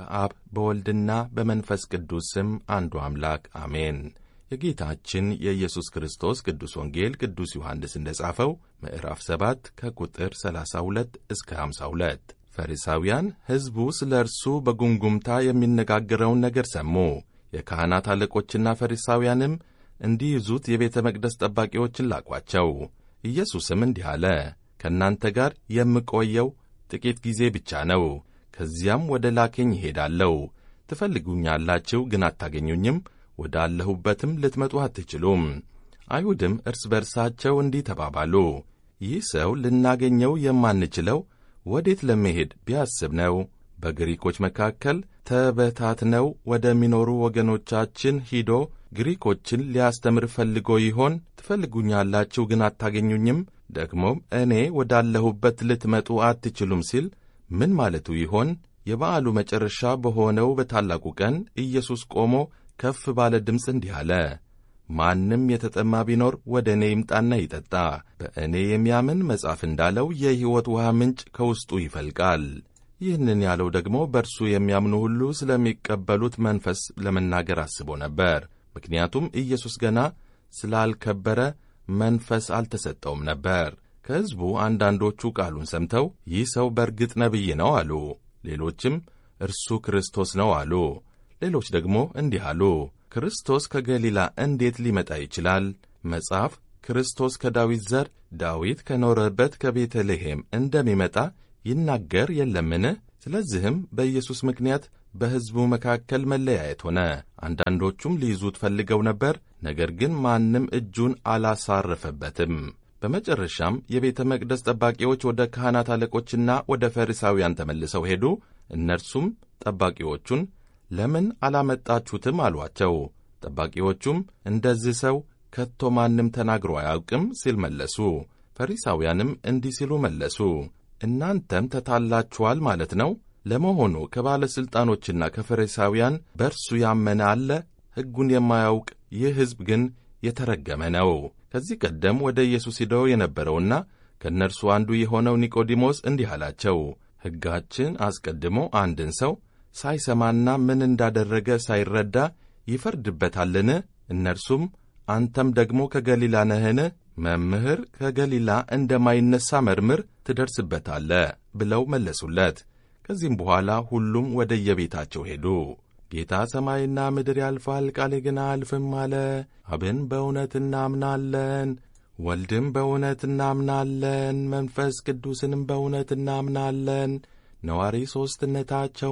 በአብ በወልድና በመንፈስ ቅዱስ ስም አንዱ አምላክ አሜን። የጌታችን የኢየሱስ ክርስቶስ ቅዱስ ወንጌል ቅዱስ ዮሐንስ እንደ ጻፈው ምዕራፍ 7 ከቁጥር 32 እስከ 52 ፈሪሳውያን ሕዝቡ ስለ እርሱ በጉምጉምታ የሚነጋገረውን ነገር ሰሙ። የካህናት አለቆችና ፈሪሳውያንም እንዲይዙት የቤተ መቅደስ ጠባቂዎችን ላኳቸው። ኢየሱስም እንዲህ አለ፣ ከእናንተ ጋር የምቆየው ጥቂት ጊዜ ብቻ ነው። ከዚያም ወደ ላከኝ ይሄዳለሁ። ትፈልጉኛላችሁ፣ ግን አታገኙኝም፣ ወዳለሁበትም ልትመጡ አትችሉም። አይሁድም እርስ በርሳቸው እንዲህ ተባባሉ፣ ይህ ሰው ልናገኘው የማንችለው ወዴት ለመሄድ ቢያስብ ነው? በግሪኮች መካከል ተበታትነው ወደሚኖሩ ወገኖቻችን ሂዶ ግሪኮችን ሊያስተምር ፈልጎ ይሆን? ትፈልጉኛላችሁ ግን አታገኙኝም፣ ደግሞም እኔ ወዳለሁበት ልትመጡ አትችሉም ሲል ምን ማለቱ ይሆን? የበዓሉ መጨረሻ በሆነው በታላቁ ቀን ኢየሱስ ቆሞ ከፍ ባለ ድምፅ እንዲህ አለ፣ ማንም የተጠማ ቢኖር ወደ እኔ ይምጣና ይጠጣ። በእኔ የሚያምን መጽሐፍ እንዳለው የሕይወት ውሃ ምንጭ ከውስጡ ይፈልቃል። ይህንን ያለው ደግሞ በእርሱ የሚያምኑ ሁሉ ስለሚቀበሉት መንፈስ ለመናገር አስቦ ነበር። ምክንያቱም ኢየሱስ ገና ስላልከበረ መንፈስ አልተሰጠውም ነበር። ከሕዝቡ አንዳንዶቹ ቃሉን ሰምተው ይህ ሰው በርግጥ ነቢይ ነው አሉ። ሌሎችም እርሱ ክርስቶስ ነው አሉ። ሌሎች ደግሞ እንዲህ አሉ፣ ክርስቶስ ከገሊላ እንዴት ሊመጣ ይችላል? መጽሐፍ ክርስቶስ ከዳዊት ዘር ዳዊት ከኖረበት ከቤተልሔም እንደሚመጣ ይናገር የለምን? ስለዚህም በኢየሱስ ምክንያት በሕዝቡ መካከል መለያየት ሆነ። አንዳንዶቹም ሊይዙት ፈልገው ነበር፣ ነገር ግን ማንም እጁን አላሳረፈበትም። በመጨረሻም የቤተ መቅደስ ጠባቂዎች ወደ ካህናት አለቆችና ወደ ፈሪሳውያን ተመልሰው ሄዱ። እነርሱም ጠባቂዎቹን ለምን አላመጣችሁትም አሏቸው። ጠባቂዎቹም እንደዚህ ሰው ከቶ ማንም ተናግሮ አያውቅም ሲል መለሱ። ፈሪሳውያንም እንዲህ ሲሉ መለሱ፣ እናንተም ተታላችኋል ማለት ነው። ለመሆኑ ከባለሥልጣኖችና ከፈሪሳውያን በእርሱ ያመነ አለ? ሕጉን የማያውቅ ይህ ሕዝብ ግን የተረገመ ነው። ከዚህ ቀደም ወደ ኢየሱስ ሂደው የነበረውና ከእነርሱ አንዱ የሆነው ኒቆዲሞስ እንዲህ አላቸው፣ ሕጋችን አስቀድሞ አንድን ሰው ሳይሰማና ምን እንዳደረገ ሳይረዳ ይፈርድበታልን? እነርሱም አንተም ደግሞ ከገሊላ ነህን? መምህር ከገሊላ እንደማይነሣ መርምር፣ ትደርስበታለህ ብለው መለሱለት። ከዚህም በኋላ ሁሉም ወደ የቤታቸው ሄዱ። ጌታ ሰማይና ምድር ያልፋል፣ ቃሌ ግን አያልፍም አለ። አብን በእውነት እናምናለን፣ ወልድም በእውነት እናምናለን፣ መንፈስ ቅዱስንም በእውነት እናምናለን ነዋሪ ሦስትነታቸው